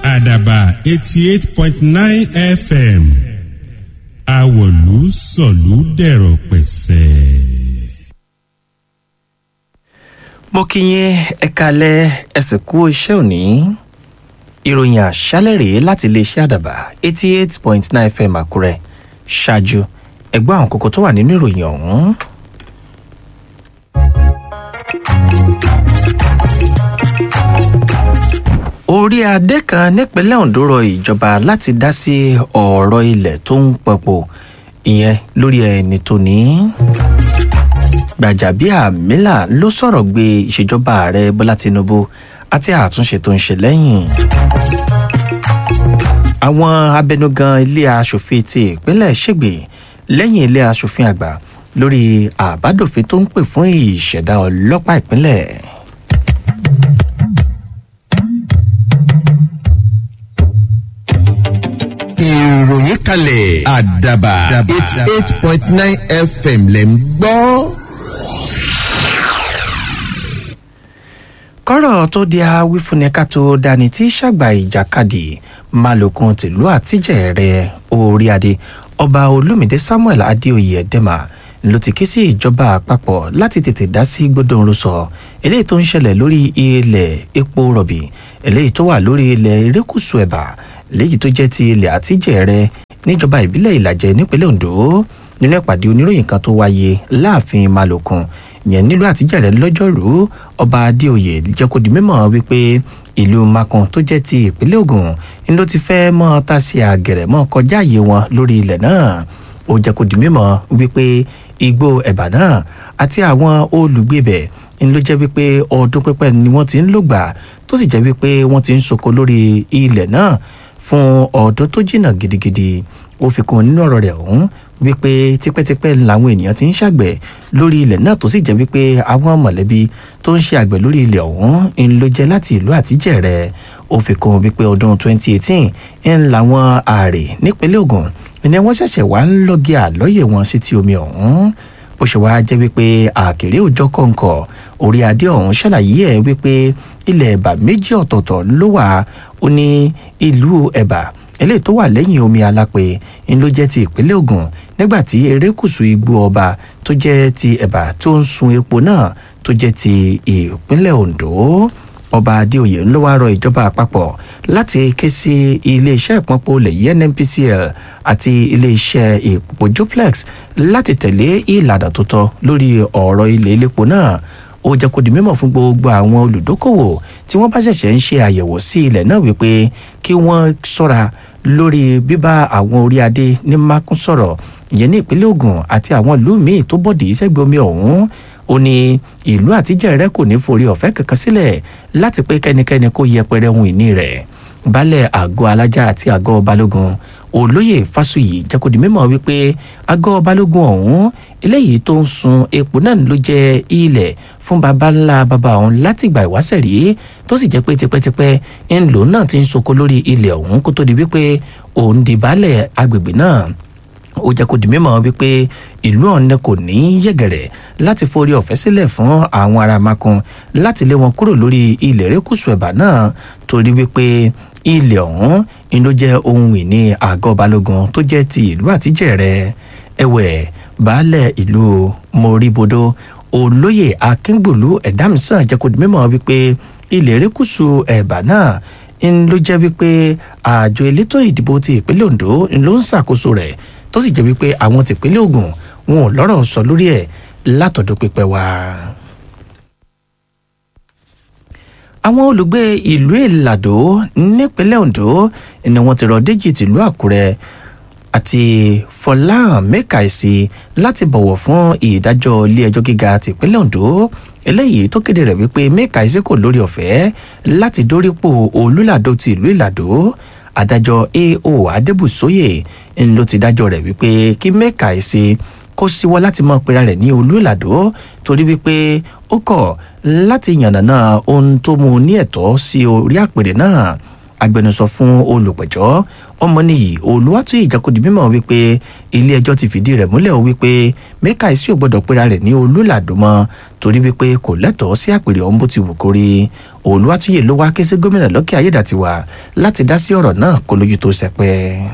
àdàbà eighty eight point nine fm àwọ̀lú sọ̀lú dẹ̀rọ̀ pẹ̀sẹ̀. mo kí yín ẹ kalẹ̀ ẹ sì kú iṣẹ́ òní ìròyìn àṣálẹ̀ rèé láti iléeṣẹ́ àdàbà eighty eight point nine fm àkúrẹ́ ṣáájú ẹgbẹ́ àwọn kókó tó wà nínú ìròyìn ọ̀hún. orí adé kan nípínlẹ̀ ondo rọ ìjọba láti dá sí ọ̀rọ̀ ilẹ̀ tó ń pọ̀pọ̀ ìyẹn lórí ẹni tó ní. gbàjàbíàmílà ló sọ̀rọ̀ gbé ìṣèjọba ààrẹ bọ́lá tinubu àti àtúnṣe tó ń ṣe lẹ́yìn. àwọn abẹnugan ilé asòfin ti ìpínlẹ̀ ṣègbè lẹ́yìn ilé asòfin àgbà lórí àbádòfin tó ń pè fún ìṣẹ̀dá ọlọ́pàá ìpínlẹ̀. ìròyìn kalẹ̀ àdàbà eighty eight point nine fm lẹ̀ ń gbọ́. kọ́rọ̀ tó di awífúnni ká tó dání tí ṣàgbà ìjàkadì malokun tìlú àtijẹ́rẹ́ orí adé ọba olómìdé samuel adéoyè ẹ̀dẹ́mà ló ti ké sí ìjọba àpapọ̀ láti tètè dá sí gbódòǹrò sọ eléyìí tó ń ṣẹlẹ̀ lórí ilẹ̀ epo rọ̀bì eléyìí tó wà lórí ilẹ̀ erékùsù ẹ̀bà léyìí tó jẹ́ ti ilẹ̀ àtijẹ́rẹ́ níjọba ìbílẹ̀ ìlàjẹ nípínlẹ̀ ondo nínú ìpàdé oníròyìn kan tó wáyé láàfin malokun yẹn nílùú àtijọ́rẹ́ lọ́jọ́rùú ọba adéoyè jẹ́ kó di mímọ́ wípé ìlú makun tó jẹ́ ti ìpínlẹ̀ ogun ni ló ti fẹ́ mọ́ ta sí àgẹ̀rẹ̀ mọ́ kọjá àyè wọn lórí ilẹ̀ náà ó jẹ́ kó di mímọ́ wípé igbó ẹ̀bà náà àti àwọn olùgbé bẹ̀ ni ló jẹ́ wípé ọdún pípẹ́ ni wọ́n ti ń lògbà tó sì jẹ́ wípé wọ́n ti ń soko lórí ilẹ̀ náà fún ọdún tó jìnnà gidigidi ó fi kún nínú ọ̀rọ̀ rẹ̀ ọ̀hún wípé tipẹ́tipẹ́ làwọn ènìyàn ti ń ṣàgbẹ̀ lórí ilẹ̀ náà tó sì jẹ́ wípé àwọn mọ̀lẹ́bí tó ń ṣe àgbẹ̀ lórí ilẹ̀ ọ̀hún ń ló jẹ́ láti ìlú àtijẹ́rẹ́ ó fi kún wípé ọdún 2018 ń làwọn ààrẹ nípínlẹ̀ ogun ni wọ́n ṣẹ̀ṣẹ̀ wá ń lọ́gí àlọ́yẹ̀ wọn sí ti omi ọ̀hún bó ṣe wá jẹ́ wípé àkèrè òjọ́ kọ̀ǹkọ̀ orí adé ọ̀hún ṣàlàyé ẹ̀ wípé ilẹ̀ ẹ̀bà méjì ọ̀tọ̀ọ̀tọ̀ ló wà ó ní ìlú ẹ̀bà eléyìí tó wà lẹ́yìn omi alápè ń ló jẹ́ ti ìpínlẹ̀ ogun nígbà tí erékùsù igbó ọba tó jẹ́ ti ẹ̀bà tó ń sun epo náà tó jẹ́ ti ìpínlẹ̀ ondo ọba adéoyè ló wá rọ ìjọba àpapọ̀ láti ké sí iléeṣẹ́ ìpọ́npọ̀ olè yìí nnpcl àti iléeṣẹ́ ìpòpò juplex láti tẹ̀lé ìlànà tó tọ́ lórí ọ̀rọ̀ ilé elépo náà ó jẹ́ kó di mímọ̀ fún gbogbo àwọn olùdókòwò tí wọ́n bá ṣẹ̀ṣẹ̀ ń ṣe àyẹ̀wò sí ilẹ̀ náà wípé kí wọ́n ṣọ́ra lórí bíbá àwọn orí adé ní mákún sọ̀rọ̀ ìyẹn ní ìpínlẹ̀ ogun àti àwọn ìlú míì tó bọ̀dì sẹ́gbẹ̀ẹ́ omi ọ̀hún ó ní ìlú àtijẹ́rẹ́ kò ní forí ọ̀fẹ́ kankan sílẹ̀ láti pé kẹ́nikẹ́ni kó yẹpẹrẹ ohun ìní rẹ̀ baálẹ̀ àgọ́ alájà àti àgọ́ balógun olóyè fásuyì jẹ́ kó di mímọ́ wípé àgọ́ balógun ọ̀hún eléyìí tó ń sun epo náà ló jẹ́ ilẹ̀ fún baba ńlá baba ọ̀hún látìgbà ìwáṣẹ̀ rí tó sì jẹ́ pé tipẹ́tipẹ́ ńlò náà ti ń soko lórí ilẹ̀ ọ̀hún kó tó di wípé òun di baálẹ̀ agbègbè náà ó jẹ́ kó di mímọ́ wípé ìlú ọ̀nẹ́ kò ní yẹ̀gẹ̀rẹ̀ láti forí ọ̀fẹ́ sílẹ̀ fún àwọn ará makun láti lé wọn kúrò lórí ilẹ̀ erékùsù ẹ̀bà náà torí wípé ilẹ̀ ọ̀hún inú jẹ́ ohun ìní àgọ́ balógun tó jẹ́ ti ìlú àtijẹ́rẹ́ ẹ̀wẹ̀ baálẹ̀ ìlú moribodo olóyè akíngbòlú ẹ̀dámísàn jẹ́ kó di mímọ́ wípé ilẹ̀ erékùsù ẹ̀bà náà ń ló jẹ́ wípé àjọ elétò ìdìbò ti ìpínlẹ̀ ondo ń ló ń ṣàkóso rẹ̀ tó sì jẹ́ wípé àwọn tìpínlẹ̀ ogun wọn ò lọ́rọ̀ sọ lórí ẹ̀ látọ̀dún pípẹ́ wá. àwọn olùgbé ìlú ìlàdó nípínlẹ̀ ondo ni wọ́n ti rọ déjì tìlú àkúrẹ́ àti fọláhàn mẹ́kàìsì láti bọ̀wọ̀ fún ìdájọ́ ilé-ẹjọ́ gíga tìpínlẹ̀ ondo eléyìí tó kéde rẹ̀ wípé mẹ́kàìsì kò lórí ọ̀fẹ́ láti dórípò olùlàdó ti ìlú ìlàdó adájọ́ ao adébùsóyè ń ló ti dájọ́ rẹ̀ wípé kí mẹ́kàìsì kó síwọ́ láti mọ pera rẹ̀ ní olùlàdó torí wípé ó kọ̀ láti yànnàná ohun tó mú ní ẹ̀tọ́ sí orí àpèrè náà agbẹnusọ fún olùpẹ̀jọ́ ọmọnìyí olùwàtúyì ìjàkadì mímọ̀ wípé ilé ẹjọ́ ti fìdí rẹ̀ múlẹ̀ o wípé mẹ́kàísí ò gbọ́dọ̀ pera rẹ̀ ní olùlàdùmọ̀ torí wípé kò lẹ́tọ̀ọ́ sí àpèrè ọ̀hún bó ti wù kórí olùwàtúyì ló wá ké sí gómìnà lọ́kẹ́ ayédàtiwà láti dá sí ọ̀rọ̀ náà kó lójú tó sẹpẹ́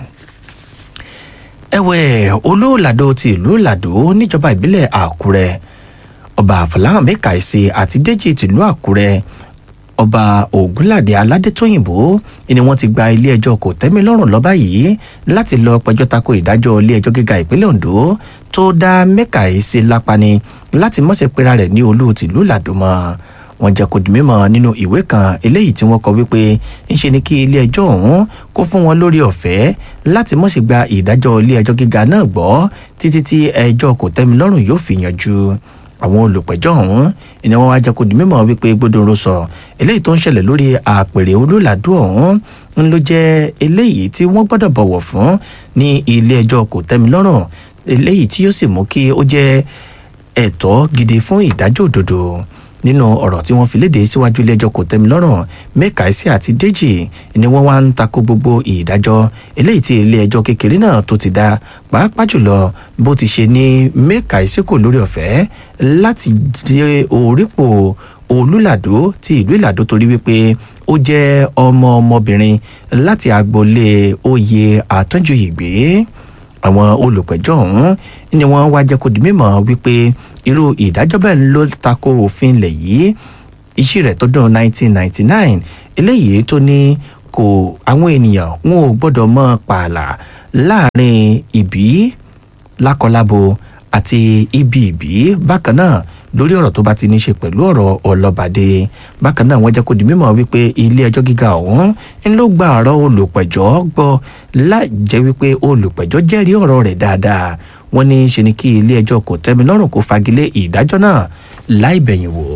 ẹ̀wẹ̀ olóòlàdó ti ìlú làdó níjọba ìbílẹ̀ àkúrẹ́ ọba àfọláhàn mẹ́kàísí àti déjì tìlú àkúrẹ́ ọba ògúnládé aládétóyìnbó ni wọ́n ti gba ilé-ẹjọ́ kò tẹ́mi lọ́rùn lọ́ba yìí láti lọ pẹjọ́ tako ìdájọ́ ilé-ẹjọ́ gíga ìpínlẹ̀ ondo tó dá mẹ́kàísí lápani láti mọ̀sẹ̀ pera rẹ̀ ní olú tìlú làdó mọ́ wọ́n jẹ́ kó di mímọ̀ nínú ìwé kan eléyìí tí wọ́n kọ wípé ńṣe ni kí ilé-ẹjọ́ ọ̀hún kó fún wọn lórí ọ̀fẹ́ láti mọ̀ sí gba ìdájọ́ ilé-ẹjọ́ gíga náà gbọ́ títí tí ẹjọ́ kò tẹ́mi lọ́rùn yóò fi yanjú àwọn olùpẹ̀jọ́ ọ̀hún ni wọ́n wá jẹ́ kó di mímọ̀ wípé gbódòrò sọ eléyìí tó ń ṣẹlẹ̀ lórí àpèrè olólàdú ọ̀hún ń ló jẹ́ eléyìí tí wọ́n gbọ́dọ̀ bọ̀wọ̀ fún ní ilé-ẹjọ́ kò tẹ́mi lọ́rùn eléyìí tí yóò sì mú kí ó jẹ́ ẹ̀tọ́ gidi fún ìdájọ́ òdodo nínú ọ̀rọ̀ tí wọ́n fi léde síwájú ilé-ẹjọ́ kò tẹ́mi lọ́rùn mẹ́kàísí àti déjì ni wọ́n wá ń tako gbogbo ìdájọ́ eléyìí tí ilé-ẹjọ́ kékeré náà tó ti dá pàápàá jùlọ bó ti ṣe ní mẹ́kàísí kò lórí ọ̀fẹ́ láti dé orípò olùlàdó ti ìlú ìlàdó torí wípé ó jẹ́ ọmọ ọmọbìnrin láti agboolé oyè àtúnjú ìgbé àwọn olùpẹ̀jọ́ ọ̀hún ni wọ́n wá jẹ́ kó di mímọ̀ wípé irú ìdájọ́ bẹ́ẹ̀ ló tako òfin ilẹ̀ yìí iṣẹ́ rẹ̀ tọdún 1999 eléyìí tó ní kò àwọn ènìyàn wọn ò gbọ́dọ̀ mọ pààlà láàrin ìbí lákọlábo àti ibi ìbí bákan náà lórí ọ̀rọ̀ tó bá ti ní ṣe pẹ̀lú ọ̀rọ̀ ọlọ́bàdé bákan náà wọ́n jẹ́ kó di mímọ̀ wípé ilé ẹjọ́ gíga ọ̀hún ń ló gba ọ̀rọ̀ olùpẹ̀jọ́ gbọ́ láì jẹ́ wípé olùpẹ̀jọ́ jẹ́rìí ọ̀rọ̀ rẹ̀ dáadáa wọ́n ní ṣe ni kí ilé ẹjọ́ kò tẹ́mi lọ́rùn kó fagilé ìdájọ́ náà láì bẹ̀yìn wò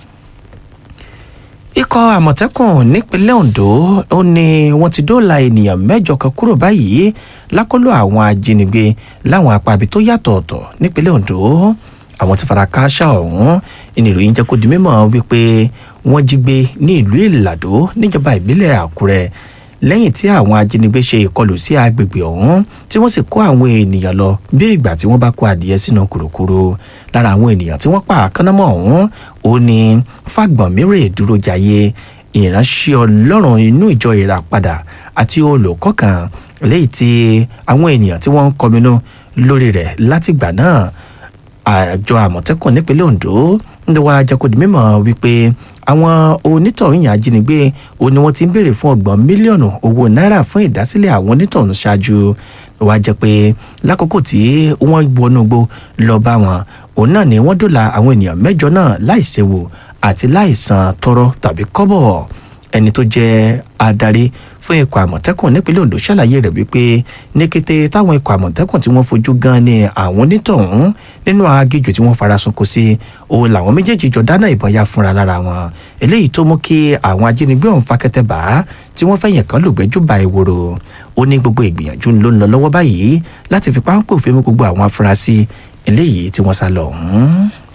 ikọ̀ àmọ̀tẹ́kùn nípínlẹ̀ ondo ó ní wọ́n ti dóòlà ènìyàn mẹ́jọ kan kúrò báyìí lákọlò àwọn ajínigbé láwọn apá ibi tó yàtọ̀ ọ̀tọ̀ nípínlẹ̀ ondo àwọn tí fara kááṣá ọ̀hún ìnìròyìn jẹ́ kó di mímọ̀ wípé wọ́n jí gbé ní ìlú ìlàdó níjọba ìbílẹ̀ àkúrẹ́ lẹ́yìn tí àwọn ajínigbé ṣe ìkọlù sí agbègbè ọ̀hún tí wọ́n sì kó àwọn ènìyàn lọ bí ìgbà tí wọ́n bá kó adìyẹ sínú kùrùkùrù lára àwọn ènìyàn tí wọ́n pa àkánámọ́ ọ̀hún ó ní fàgbọ̀nmírè dúró jayé ìránṣẹ́ ọlọ́run inú ìjọ ìràpadà àti olùkọ́ kan lẹ́yìn tí àwọn ènìyàn tí wọ́n ń kọminú lórí rẹ̀ látìgbà náà àjọ àmọ̀tẹ́kùn nípínlẹ̀ ondo ń wá jẹ́kọ̀dì mímọ̀ wípé àwọn onítọ̀hún yàn ajínigbé ó ní wọ́n ti ń béèrè fún ọgbọ̀n mílíọ̀nù owó náírà fún ìdásílẹ̀ àwọn onítọ̀hún ṣáájú wá jẹ́ pé lákòókò tí wọ́n wọnú gbó lọ bá wọn òun náà ni wọ́n dòla àwọn ènìyàn mẹ́jọ náà láìséwu àti láìsan tọrọ tàbí kọ́bọ̀ ẹni tó jẹ́ adarí fún ikọ̀ àmọ̀tẹ́kùn nípínlẹ̀ ondo ṣàlàyé rẹ̀ wípé ní kété táwọn ikọ̀ àmọ̀tẹ́kùn tí wọ́n fojú gan ni àwọn onítọ̀hún nínú agéjù tí wọ́n fara sunko sí òun làwọn méjèèjì jọ dáná ìbọn ya fúnra lára wọn eléyìí tó mú kí àwọn ajínigbé ọ̀hún fakẹ́tẹ̀ bá tí wọ́n fẹ̀yìn kan lùgbẹ́jù ba ìwòrò ó ní gbogbo ìgbìyànjú ló ń lọ lọ́wọ́ báyìí láti fi páńpẹ́ òfin mú gbogbo àwọn afurasí eléyìí tí wọ́n sá lọ ọ̀hún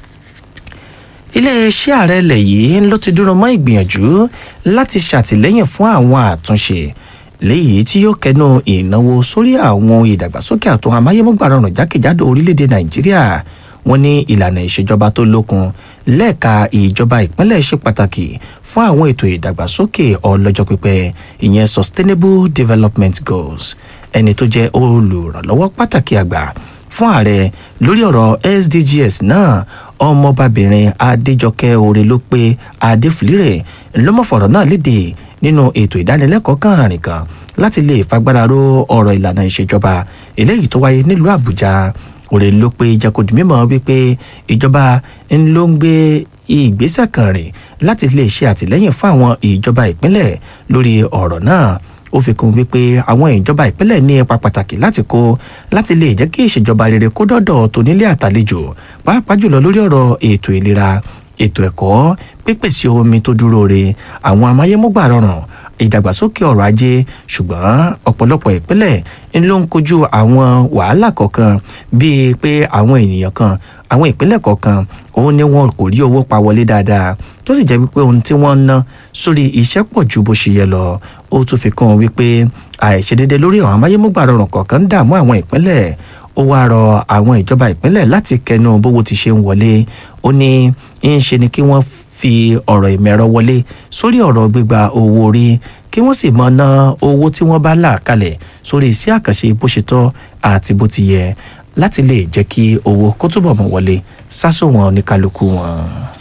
iléeṣẹ́ ààrẹ ilẹ̀ yìí ló ti dúró mọ́ ìgbìyànjú láti ṣàtìlẹ́yìn fún àwọn àtúnṣe léyìí tí yóò kẹnu ìnáwó sórí àwọn ìdàgbàsókè àtún amáyémúgbà rọrùn jákèjádò orílẹ̀-èdè nàìjíríà wọn ní ìlànà ìṣèjọba tó lókun lẹ́ẹ̀ka ìjọba ìpínlẹ̀ ṣe pàtàkì fún àwọn ètò ìdàgbàsókè ọlọ́jọ́ pípẹ́ ìyẹn sustainable development goals ẹni tó jẹ́ olùrànlọ́wọ́ pàtàkì àgbà fún ààrẹ lórí ọ̀rọ̀ sdgs náà ọmọbabìnrin adéjọkẹ́ oore ló pé adéfìlírè ńlọmọfọ̀rọ̀ náà léde nínú ètò ìdánilẹ́kọ̀ọ́ kan àrìn kan láti lè fagbára ró ọ̀rọ̀ ìlànà ìṣèjọba eléyìí tó wáyé nílùú àbújá oore ló pé jẹ́kọ̀dì mímọ́ wípé ìjọba ń ló ń gbé ìgbésẹ̀ kan rìn láti lè ṣe àtìlẹ́yìn fún àwọn ìjọba ìpínlẹ̀ lórí ọ̀rọ̀ náà ó fi kún wípé àwọn ìjọba ìpínlẹ̀ ní ipa pàtàkì láti kó láti lè jẹ́ kí ìṣèjọba rere kó dọ́dọ̀ tó nílé àtàlejò pàápàá jùlọ lórí ọ̀rọ̀ ètò ìlera ètò ẹ̀kọ́ pípèsè omi tó dúró re àwọn amáyémúgbà rọrùn ìdàgbàsókè ọrọ̀ ajé ṣùgbọ́n ọ̀pọ̀lọpọ̀ ìpínlẹ̀ ń ló ń kojú àwọn wàhálà kọ̀ọ̀kan bíi pé àwọn ènìyàn kan àwọn ìpínlẹ̀ kọ̀ọ̀kan òun ni wọn kò rí owó pa wọlé dáadáa tó sì jẹ́ wípé ohun tí wọ́n ń ná sórí iṣẹ́ pọ̀ ju bó ṣe yẹ lọ ó tún fi kún un wípé àìṣedédé lórí àwọn amáyémúgbà rọrùn kọ̀ọ̀kan ń dààmú àwọn ìpínlẹ̀ ó wáá rọ àwọn ìjọba ìpínlẹ̀ láti kẹnu bówó ti ṣe ń wọlé ó ní ń ṣe ni kí wọ́n fi ọ̀rọ̀ ìmẹ̀rọ wọlé sórí ọ̀rọ̀ gbígba owó orí kí wọ́n sì máa ná owó tí wọ́n bá là kalẹ̀ sórí iṣẹ́ àkànṣe bó ṣe tọ́ àti bó ti yẹ láti lè jẹ́ kí owó kó túbọ̀ mọ̀ wọlé sásòwọ̀n oníkálukú wọn.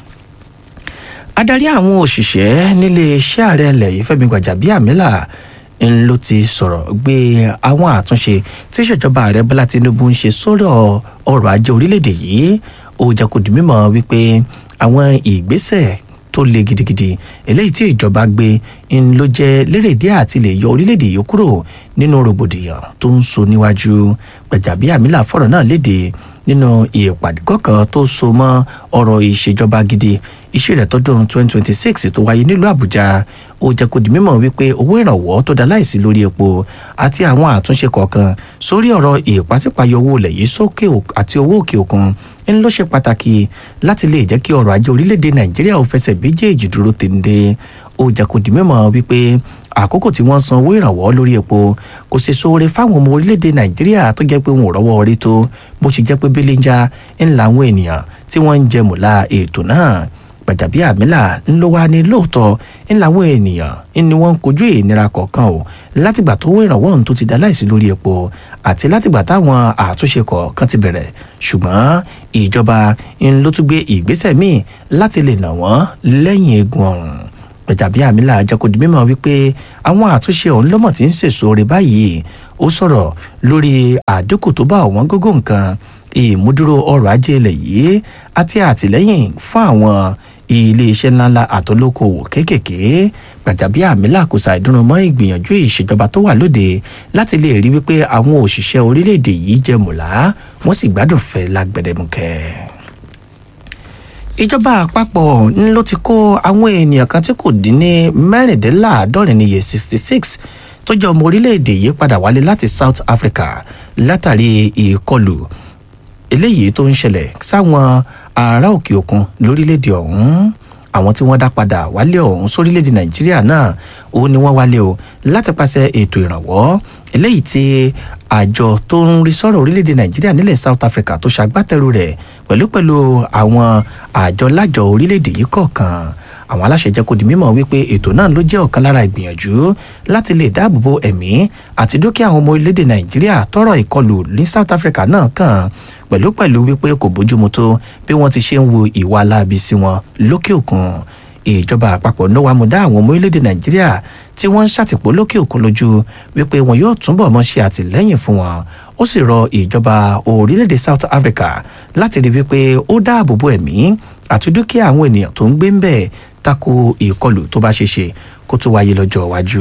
adarí àwọn òṣìṣẹ́ nílé iṣẹ́ ààrẹ ilẹ̀ yìí fẹ́mi gbàjàbíàmílà ń ló ti sọ̀rọ̀ gbé àwọn àtúnṣe tí ìṣèjọba ààrẹ bọ́lá tinubu ń ṣe sọ́rọ̀ ọrọ̀ ajé orílẹ̀-èdè yìí ó jẹ́ kó di mímọ̀ wípé àwọn ìgbésẹ̀ tó le gidigidi eléyìí tí ìjọba gbé ń ló jẹ́ lérèdé àti lè yọ orílẹ̀-èdè yìí kúrò nínú rògbòdìyàn tó ń so níwájú gbàjàbíàmílà fọ̀rọ̀ náà léde nínú ìpàdé kọ̀ọ̀kan tó so mọ́ ọ̀rọ̀ ìṣèjọba gidi iṣẹ́ rẹ̀ tọdún 2026 tó wáyé nílùú àbújá ó jẹ́ kó di mímọ̀ wípé owó ìrànwọ́ tó dá láìsí lórí epo àti àwọn àtúnṣe kọ̀ọ̀kan sórí ọ̀rọ̀ ìpàsípàyọ owó ilẹ̀ yìí sókè àti owó òkè òkun ń ló ṣe pàtàkì láti lè jẹ́ kí ọrọ̀ ajé orílẹ̀-èdè nàìjíríà ò fẹsẹ̀ méjèèjì dúró tèǹde ó jẹ́ kó di mímọ̀ wípé àkókò tí wọ́n san owó ìrànwọ́ lórí epo kò ṣe sóore fáwọn ọmọ orílẹ̀-èdè nàìjíríà tó jẹ́ pé wọn ò rọ́wọ́ orí tó bó ṣe jẹ́ pé bíléńjà ń la àwọn ènìyàn tí wọ́n ń jẹ mùlá ètò náà gbàjàbíàmílà ń ló wá ní lóòótọ́ ń làwọn ènìyàn ni wọ́n ń kojú ìnira kọ̀ọ̀kan o látìgbà tó owó ìrànwọ́ ohun tó ti dá láìsí lórí epo àti látìgbà táwọn àtúnṣe kọ̀ọ̀kan ti bẹ̀rẹ̀ ṣùgbọ́n ìjọba ń ló tún gbé ìgbésẹ̀ míì láti lè nà wọ́n lẹ́yìn eegun ọ̀run gbàjàbíàmílà jẹ́ kó di mímọ̀ wípé àwọn àtúnṣe ọ̀hún lọ́mọ̀ tí ń sèso rẹ̀ báyìí ó sọ̀rọ̀ lórí àdínkù tó bá ọ̀wọ́n gógó nǹkan ìmúdúró ọrọ̀ ajé ilẹ̀ yìí àti àtìlẹ́yìn fún àwọn iléeṣẹ́ ńláńlá àtolókòwò kéékèèké gbàjàbíàmílà kò ṣàìdúró mọ́ ìgbìyànjú ìṣèjọba tó wà lóde láti lè rí wípé àwọn òṣìṣẹ́ orílẹ̀-èdè yìí jẹ mùlá wọ́n sì gbádùn fẹ́ lágbẹ̀dẹ̀mùkẹ́ ìjọba àpapọ̀ ń ló ti kó àwọn ènìyàn kan tí kò dín ní mẹ́rìndínláàádọ́rin níye sixty six tó jẹ́ ọmọ orílẹ̀-èdè yìí padà wálé láti south africa látàrí ìkọlù eléyìí tó ń ṣẹlẹ̀ sáwọn ará òkè òkun lórílẹ̀-èdè ọ̀hún àwọn tí wọ́n dá padà wálé ọ̀hún sórílẹ̀-èdè nàìjíríà náà ó ní wọ́n wálé o láti pàṣẹ ètò ìrànwọ́ eléyìí tí àjọ tó ń rí sọ̀rọ̀ orílẹ̀-èdè nàìjíríà nílẹ̀ south africa tó ṣagbátẹrù rẹ̀ pẹ̀lú pẹ̀lú àwọn àjọ lájọ orílẹ̀-èdè yìí kọ̀ọ̀kan àwọn aláṣẹ jẹ́ kó di mímọ̀ wípé ètò náà ló jẹ́ ọ̀kan lára ìgbìyànjú láti lè dáàbòbo ẹ̀mí àti dúkìá àwọn ọmọ orílẹ̀-èdè nàìjíríà tọrọ ìkọlù ní south africa náà kàn pẹ̀lú pẹ̀lú wípé kò bójúmu tó bí wọ́n ti ṣe ń wo ìwà aláàbí sí wọn lókè òkun ìjọba àpapọ̀ ló wá mú dá àwọn ọmọ orílẹ̀-èdè nàìjíríà tí wọ́n ń ṣàtìpó lókè òkun lójú wípé wọn yóò túbọ̀ mọ́ ṣe àtìlẹ́yìn fún wọn ó sì rọ ìjọba orílẹ̀-èdè south africa láti rí wípé ó dáàbò bo ẹ̀mí àti dúkìá àwọn ènìyàn tó ń gbé ń bẹ̀ tako ìkọlù tó bá ṣe ṣe kó tó wáyé lọ́jọ́ iwájú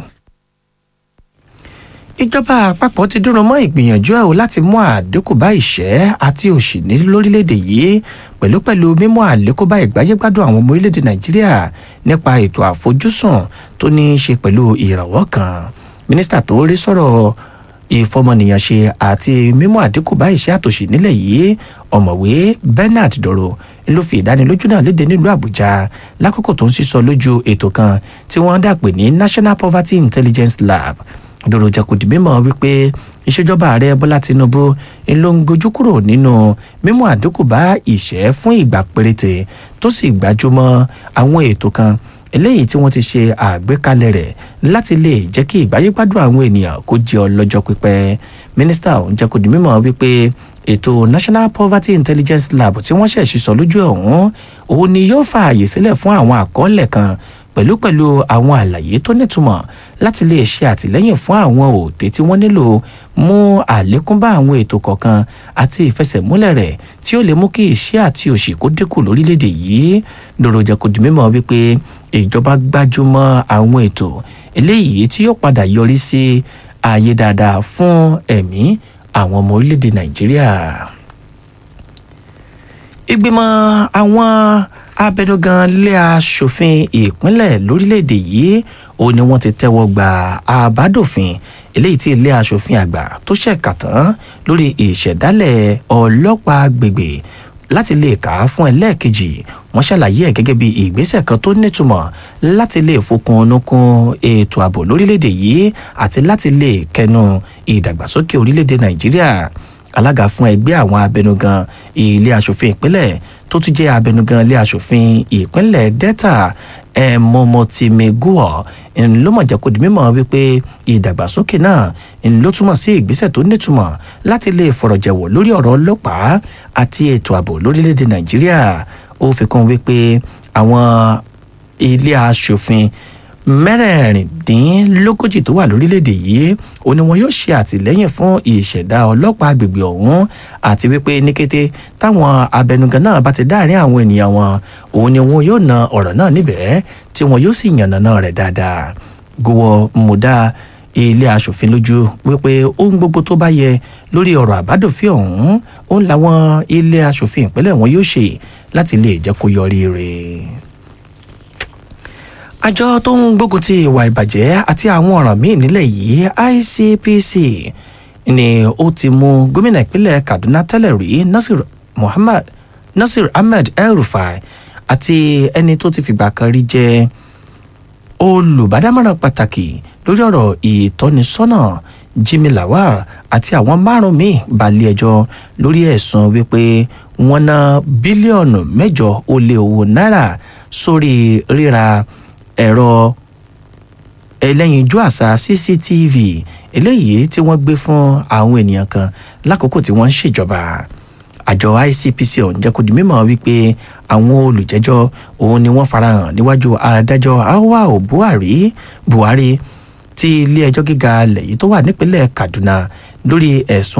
ìjọba àpapọ̀ ti dúró mọ́ ìgbìyànjú ẹ̀ o láti mú àdínkù bá ìṣẹ́ àti òṣì ní lórílẹ̀‐èdè yìí pẹ̀lú pẹ̀lú mímú àlékún bá ìgbáyégbádùn àwọn ọmọ orílẹ̀‐èdè nàìjíríà nípa ètò àfojúsùn tó ní í ṣe pẹ̀lú ìrànwọ́ kan mínísítà tó rí sọ̀rọ̀ ìfọmọnìyàn ṣe àti mímú àdínkù bá ìṣẹ́ àtòṣì nílẹ̀ yìí ọ̀mọ̀wé bernard dọ̀rọ̀ ló fi ìdánilójú náà léde nílùú àbújá lákòókò tó ń sísọ lójú ètò kan tí wọ́n dàpè ní national poverty intelligence lab dòrò jẹkùdì mímọ wípé ìṣèjọba ààrẹ bọlá tinubu ló ń gojú kúrò nínú mímú àdínkù bá ìṣẹ́ fún ìgbà péréte tó sì gbájúmọ́ àwọn ètò kan eléyìí tí wọ́n ti ṣe àgbékalẹ̀ rẹ̀ láti lè jẹ́ kí ìgbáyégbádùn àwọn ènìyàn kó jẹ́ ọlọ́jọ́ pípẹ́ mínísítà ọ̀hún jẹ́kùdì mímọ wípé ètò national poverty intelligence lab tí wọ́n ṣẹ̀ṣì sọ lójú ọ̀hún òun ni yóò fààyè sílẹ̀ fún àwọn àkọọ́lẹ̀ kan pẹ̀lú pẹ̀lú àwọn àlàyé tó nítumọ̀ láti lè ṣe àtìlẹ́yìn fún àwọn òtẹ́ tí wọ́n nílò mú àlékún bá àwọn ètò kọ̀ọ̀kan àti ìfẹsẹ̀múlẹ̀ rẹ̀ tí ó lè mú kí iṣẹ́ àti òṣì kó dínkù lórílẹ̀‐èdè yìí dòròjà kò di mímọ́ wípé ìjọba gbájúmọ́ àwọn ètò eléyìí tí yóò padà yọrí sí ààyè dáadáa fún ẹ̀mí àwọn ọmọ orílẹ̀‐èdè nàìjíríà ìgbìmọ̀ àwọn abẹnugan ilé aṣòfin ìpínlẹ̀ lórílẹ̀‐èdè yìí ó ní wọ́n ti tẹ́wọ́ gba àbádòfin eléyìí tí ilé aṣòfin àgbà tó ṣẹ̀ka tán lórí ìṣẹ̀dálẹ̀ ọlọ́pàá gbègbè láti lè kà á fún ẹlẹ́ẹ̀kejì wọ́n ṣàlàyé ẹ̀ gẹ́gẹ́ bí ìgbésẹ̀ kan tó nítumọ̀ láti lè fokun onúkun ètò ààbò lórílẹ̀‐èdè yìí àti láti lè kẹnu ìdàgbàsókè orílẹ̀‐èdè nàìjíríà alága fún ẹgbẹ́ àwọn abẹnugan ilé asòfin ìpínlẹ̀ tó tún jẹ́ abẹnugan ilé asòfin ìpínlẹ̀ delta ẹ̀mọ́mọ́tìmẹ́gùọ̀ ló mọ̀ jẹ́ kó di mímọ́ wípé ìdàgbàsókè náà ló túmọ̀ sí ìgbésẹ̀ tó nítumọ̀ láti lè fọ̀rọ̀jẹ̀wọ̀ lórí ọ̀rọ̀ ọlọ́pàá àti ètò ààbò lórílẹ̀‐èdè nàìjíríà ó fi kún wípé àwọn ilé asòfin mẹ́rẹ̀ẹ̀rìndínlógójì tó wà lórílẹ̀‐èdè yìí ó ní wọn yóò ṣe àtìlẹ́yìn fún ìṣẹ̀dá ọlọ́pàá agbègbè ọ̀hún àti wípé ní kété táwọn abẹnugan náà bá ti dáàrin àwọn ènìyàn wọn òun ni wọn yóò na ọ̀rọ̀ náà níbẹ̀ tí wọn yóò sì yànnàná rẹ̀ dáadáa gowó mùdá ilé asòfin lójú wípé ohun gbogbo tó bá yẹ lórí ọ̀rọ̀ àbádòfin ọ̀hún òun làwọn ilé asòfin ìpínlẹ̀ wọn yóò ṣe láti lè jẹ́ kó yọrí rẹ̀ àjọ tó ń gbógun ti ìwà ìbàjẹ́ àti àwọn ọ̀ràn míì nílẹ̀ yìí icpc ni ó ti mú gómìnà ìpínlẹ̀ kaduna tẹ́lẹ̀ rí nasir muhammad nasir ahmed el-rufai àti ẹni tó ti fìgbà kan rí jẹ́ olùbádámọ̀ràn pàtàkì lórí ọ̀rọ̀ ìtọ́nisọ́nà jimmy lawal àti àwọn márùn míì balẹ̀ ẹjọ́ lórí ẹ̀sùn wípé wọ́n ná bílíọ̀nù mẹ́jọ ó lé owó náírà sórí ríra ẹ̀rọ ẹlẹ́yinjú àṣà cctv eléyìí tí wọ́n gbé fún àwọn ènìyàn kan lákòókò tí wọ́n ń ṣèjọba àjọ icpc ọ̀hún jẹ́ kó di mímọ́ wípé àwọn olùjẹ́jọ́ òun ni wọ́n farahàn níwájú adájọ́ awao buhari buhari ti ilé ẹjọ́ gíga lẹ́yìn tó wà nípínlẹ̀ kaduna lórí ẹ̀sùn